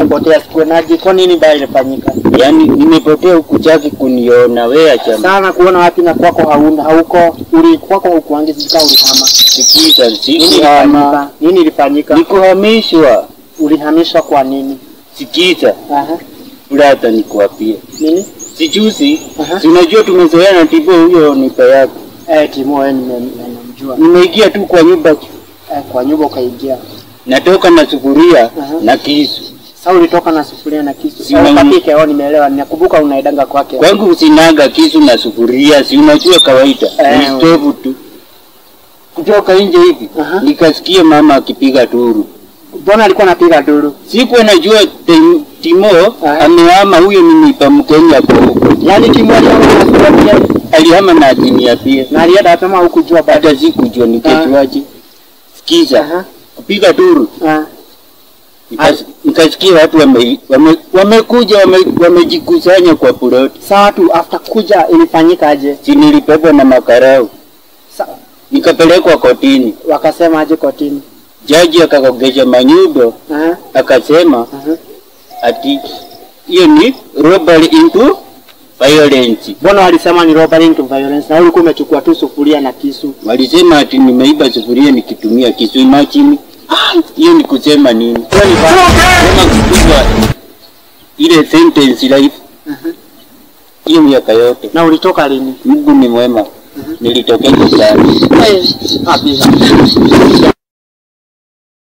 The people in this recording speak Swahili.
Potea sikuonaje? Kwa nini baya ilifanyika? Yaani nimepotea huku chaki kuniona wewe acha Sana kuona wapi na kwako hauna hauko. Uli kwako hukuangi sika ulihama. sikiza Nini sikuhama ilifanyika? Nini ilifanyika? nikuhamishwa Ulihamishwa kwa nini? sikiza Aha. fulata nikuapie Nini? sijuzi Aha. si unajua tumezoeana na tibo huyo nipa yako Eh, Timo wewe nime- nimemjua. nimeingia tu kwa nyumba Eh, kwa nyumba ukaingia. natoka na sufuria Aha. na kisu Sasa ulitoka na sufuria na kisu. Si Sasa mwenye- ukapike, oh nimeelewa. Nakumbuka unaidanga kwake. kwangu usinaga kisu na sufuria si unajua kawaida Eh, ni stovu tu kutoka nje hivi Aha. nikasikia mama akipiga turu Mbona alikuwa anapiga duru? sikuwa najua Tim- Timo Aha. amehama, huyo ni nipa Mkenya kwa huko, Yaani Timo alikuwa na sufuria alihama na Ajinia pia, na alienda apema hukujua bado. hata sikujua nikejuaje. Sikiza, Aha. kupiga turu Ah. nikas- nikasikia watu wame- wame- wamekuja wame, wamejikusanya kwa ploti, Sawa tu after kuja ilifanyika aje? si nilipebwa na makarau Sa nikapelekwa kotini. wakasema aje kotini? Jaji akakogesha manyundo Aha. akasema Aha. ati hiyo ni robbery into violence. Mbona walisema ni robbery into violence na wewe ulikuwa umechukua tu sufuria na kisu? Walisema ati nimeiba sufuria nikitumia kisu. Imagine hiyo ni kusema nini? Hiyo ni ba- Kama kupigwa ile sentence life hiyo miaka yote. Na ulitoka lini? Mungu ni mwema, nilitokea sana. Kabisa.